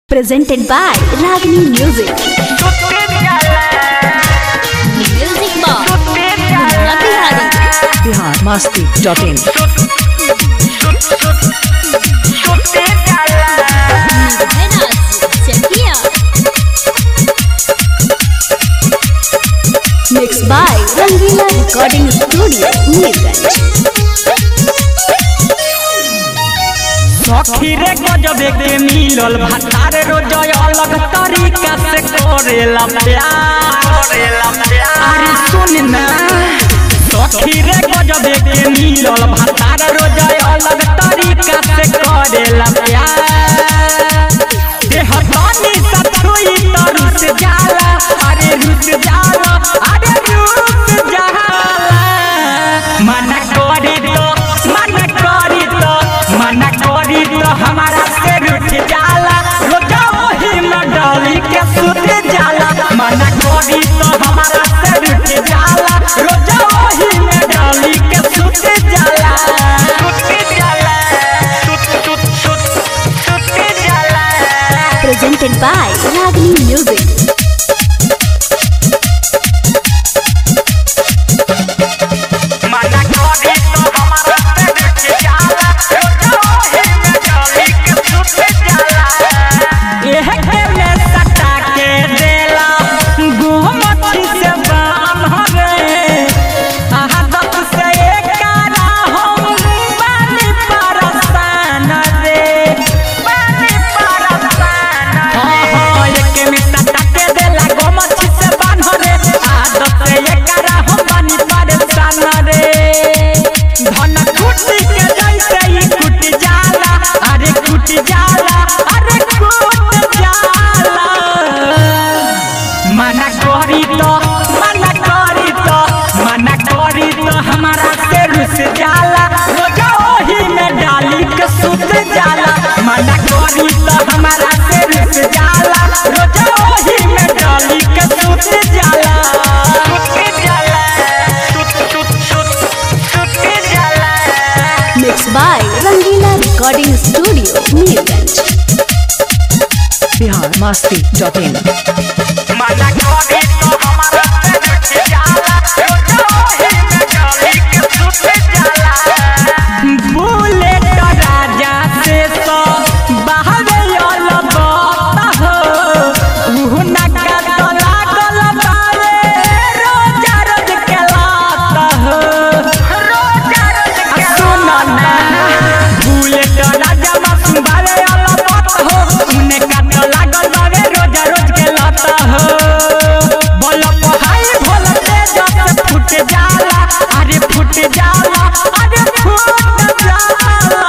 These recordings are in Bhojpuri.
presented by Ragini Music. Music box. Munna Bihari. Bihar Masti dot in Menas, Chakia. Mixed by Rangila Recording Studio, Neerganj. सखी रे गजब के मिलल भतार रोजय अलग तरीका से करेला प्यार करेला प्यार अरे सुन ना सखी रे गजब के मिलल भतार रोजय अलग तरीका से करेला प्यार देह तनी सतुई तरुस जाला अरे रुस जाला अरे रुस जाला मना करी तो मना करी तो मना करी तो हमारा से रुठ जाला रोजा वही में डाली के सुत जाला मना करी तो हमारा से रुठ जाला रोजा वही में डाली के सुत जाला सुत जाला सुत सुत सुत सुत जाला Presented by Ragini Music. मना करी तो हमारा से रुठ जाला रोजा वही में डाली के सुत जाला एह के में सटा के देला गुहमती से बाम हवे आदत से एकारा हम बानी परसान रे बानी परसान हाँ हाँ एक में सटा के देला गुहमती से बान हवे आदत से एकारा हम बानी परसान रे धन कुटी के जैसे ही कुट जाला अरे कुट जाला अरे कुट जाला मना करी तो मना करी तो मना करी तो हमारा से रुस जाला रोजा ओही में डाली के सुत जाला मना करी तो हमारा से रुस जाला रोजा ओही में डाली के सुत जाला सुत जाला सुत सुत सुत सुत जाला Mixed by Rangila Recording Studio, Neerganj. Bihar Masti dot in मना करी तो हमारा से रुठ जाला रोजा ओही में डाली के सुत जाला बुलेट राजा से तो बहवे यल बात हो उहु नका तो लागल बारे रोजा रोज के लात हो रोजा रोज के सुन ना बुलेट राजा मासूम बारे यल बात हो उने का तो लागल बारे रोजा रोज के लात हो बोल हाय भोल तेज से फुट जाला अरे फुट जाला अरे फुट जाला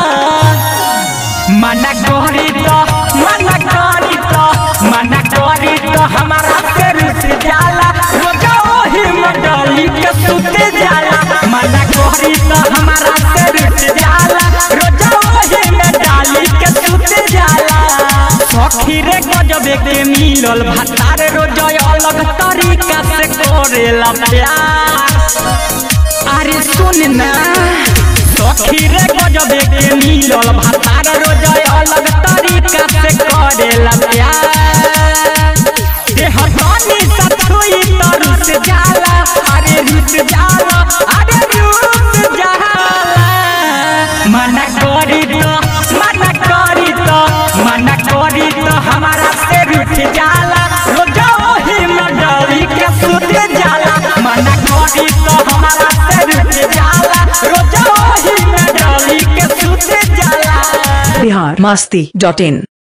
मना करी तो मना करी तो मना करी तो हमारा से रुस जाला रोजा ओही में डाली के सुत जाला मना करी तो हमारा से रुस जाला रोजा ओही में डाली के सुत जाला सखी रे गजब के मिलल भतार रोजा अलग तरीका से करेला प्यार अरे सुन ना सखी रे गजब के मिलल भतार रोजय अलग तरीका से करेला प्यार देह तनी सतुई तरुस जाला अरे रुस जाला अरे रुस जाला मना करी तो मना करी तो मना करी तो हमारा से रुठ जाला रोजा ओही में डाली के सुत जाला मना करी तो हमारा से रुठ जाला रोजा ओही में डाली के सुत जाला बिहार मस्ती डॉट इन